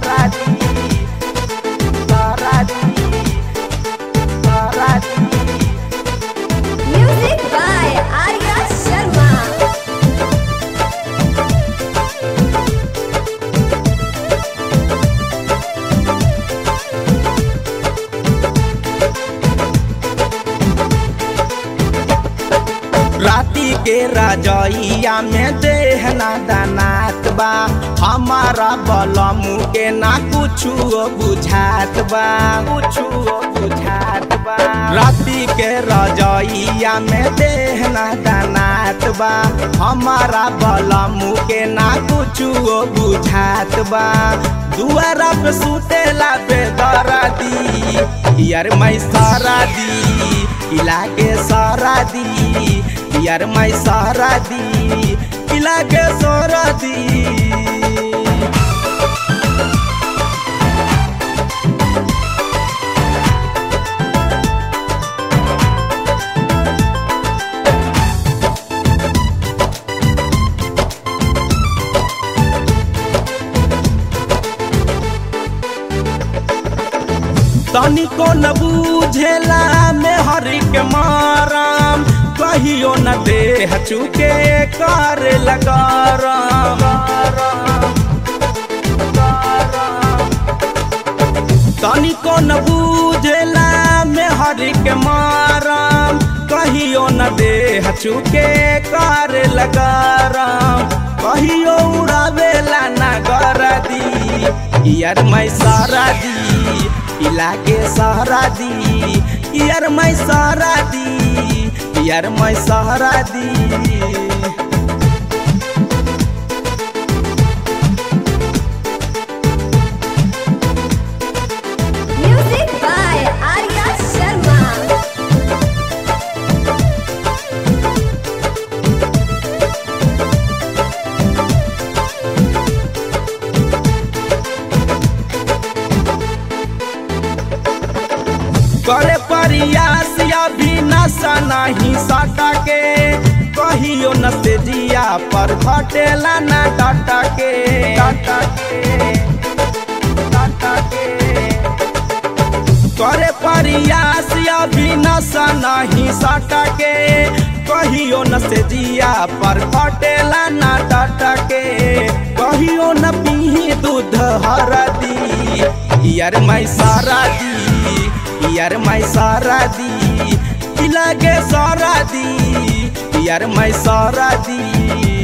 सारा दी सारा दी सारा दी Music by Arya Sharma. राती के रजइया में देहना दानात बा हमारा बलमू के ना कुछु बुझात बा कुछु बुझात बा राती के रजइया में देहना दानात बा हमारा बलमू के ना कुछु बुझात बा दुआरा पे सुतेला बेदरा दी यार मैं सारा दी किला के सारा दी यार मैं सारा दी किला के सारा दी तनिको न बूझेला में हरि के माराम कहियो न देह चुके कर लगाराम तनिको न बूझेला में हरि के माराम कहियो न देह चुके कर लगाराम कहियो उड़ावेला न गरदी यार मैं सारा दी इला के सहारा दी यार मैं सहारा दी यार मैं सहारा दी Music by Arya Sharma. करे प्रयास अभी नशा नहीं सटा के कहियो न से जिया पर घटेला न डाटा के डाटा के डाटा के करे प्रयास अभी नशा नहीं सटा के कहियो न से जिया पर घटेला न डाटा के कहियो न पीही दूध हरदी यार मैं सारा दी यार मैं सारा दी लगे सारा दी यार मैं सारा दी